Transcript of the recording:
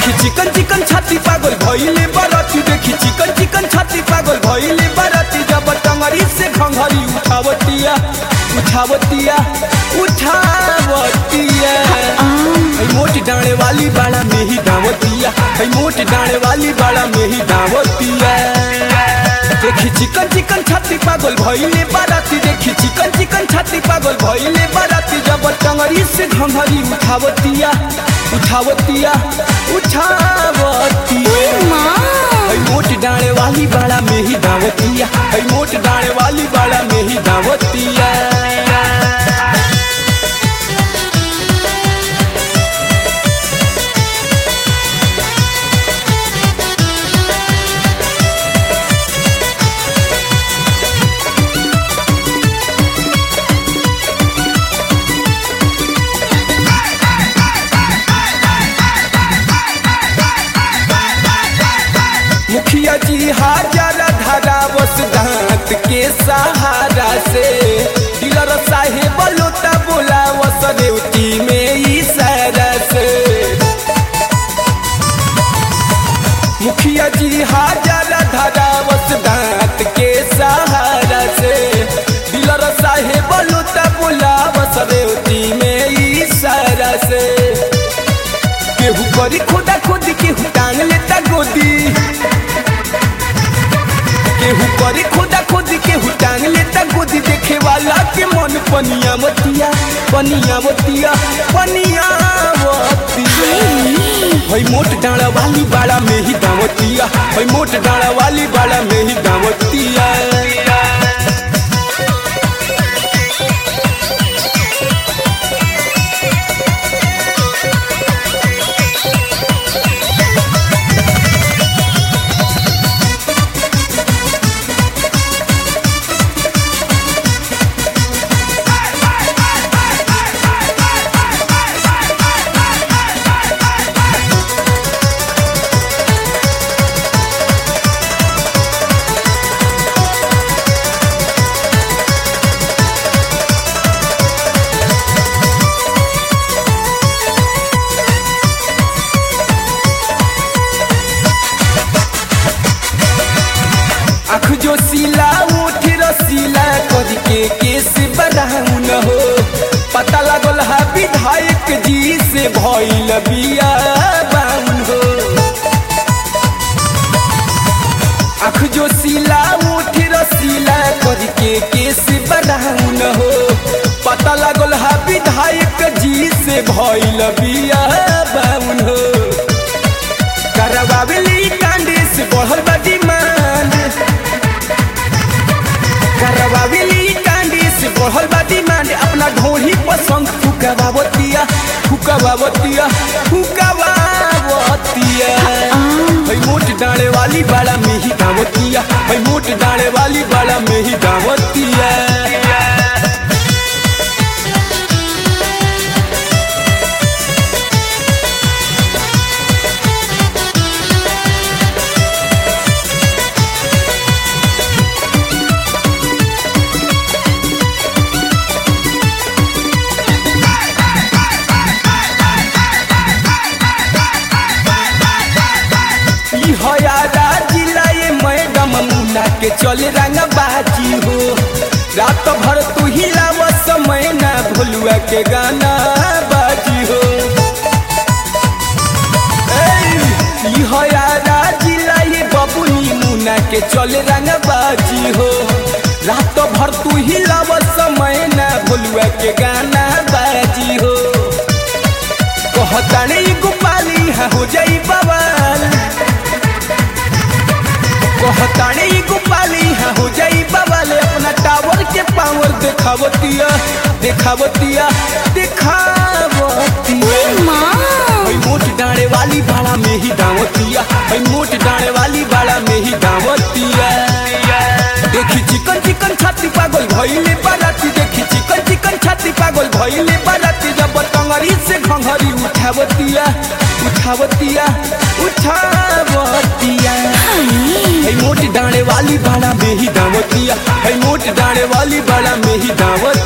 देखी चिकन चिकन छाती पागल भइले बरती देखी चिकन चिकन छाती पागल भइले बरती जब टंगरी से घंघरी उठावतिया उठावतिया उठावतिया है मोट डाणे वाली बाड़ा में ही दावतिया है मोट डाणे वाली बाड़ा में ही दावतिया देखी चिकन चिकन छाती पागल भइले बाराती देखी चिकन चिकन छाती पागल भइले बाराती जब टंगरी से घंघरी उठावतिया उठावतिया उठावतिया है मोट डाणे वाली बाड़ा में ही दावतिया है मोट डाणे वाली बाड़ा में ही दावतिया मुखिया जी हाजर धारा बस दांत के सहारा से डीलर साहेब लोटा बोला वस रेवती में इशारा से मुखिया जी हाजर धारा बस दांत के सहारा से डीलर साहेब लोटा बोला वस रेवती में इशारा से केहू करी खुदा खुदी केहू टांग लेता गोदी केहू करी खुदा खुदी केहू टांग लेता गोदी देखे वाला के मन पनिया मतिया पनिया मतिया पनिया मतिया हई मोट डाड़ा वाली बाड़ा में ही दावतिया हई मोट डाड़ा वाली बाड़ा में ही दावतिया आँख जो सीला उठ रसीला कद के केस बदाऊ न हो पता लागल है विधायक जी से भइल बिया बाउन हो आँख जो सीला उठ रसीला कद के केस बदाऊ न हो पता लागल है विधायक जी से भइल बिया बाउन हो करवावेली कांडे से बढ़ल बा डिमांड करवावेली कांडे से बढ़ल बा डिमांड अपना ढोही पसंद फुकावतिया फुकावतिया फुकावतिया भाई मोट डाले वाली बाड़ा में ही गावतिया भाई मोट डाले वाली बाड़ा में ही गावतिया ई हयारा जिला ये मैडम मुना के चल रंग बाजी हो रात भर तू हिलाव समय ना भोलुआ के गाना बाजी हो ए, ई हयारा जिला ये बबुनी मुना के चल रंग बाजी हो रात भर तू हिलाव समय ना भोलुआ के गाना बाजी हो कहताने ई गोपाली हाँ हो जाई बवाल कहताने ई गोपाली हाँ हो जाई बवाल अपना टावर के पावर देखावतिया देखावतिया देखावतिया भाई मोट डाणे वाली बाड़ा में ही दावतिया भाई मोट डाणे वाली बाड़ा में ही दावतिया देखी चिकन चिकन छाती पागल भइले बाराती देखी चिकन चिकन छाती पागल भइले बाराती जब टंगरी से घंघरी उठावतिया उठावतिया उठावतिया है मोट डाणे वाली बाड़ा में ही दावतिया है मोट डाणे वाली बाड़ा में ही दावत